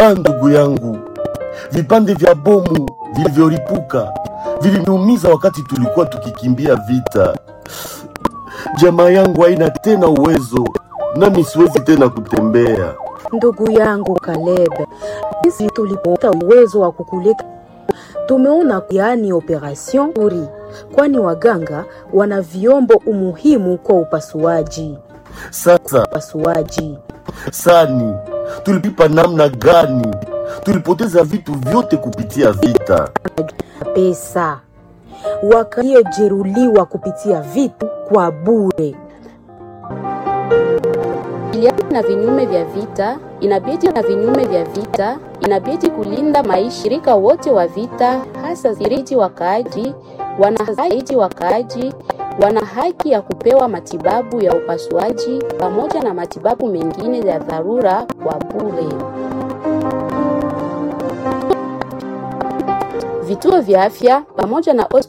Ah, ndugu yangu, vipande vya bomu vilivyolipuka viliniumiza wakati tulikuwa tukikimbia vita. Jamaa yangu haina tena uwezo, nami siwezi tena kutembea. Ndugu yangu Caleb, sisi tulipata uwezo wa kukuleta, tumeona yaani operation uri, kwani waganga wana vyombo umuhimu kwa upasuaji. Sasa Upasuaji sani, tulipipa namna gani? Tulipoteza vitu vyote kupitia vita. pesa, waliojeruhiwa kupitia vitu kwa bure. Kabiliana na vinyume vya vita, inabidi na vinyume vya vita, inabidi kulinda maisha shirika wote wa vita, hasa zaidi wakaaji, wana zaidi wakaaji wana haki ya kupewa matibabu ya upasuaji pamoja na matibabu mengine ya dharura kwa bure. Vituo vya afya pamoja na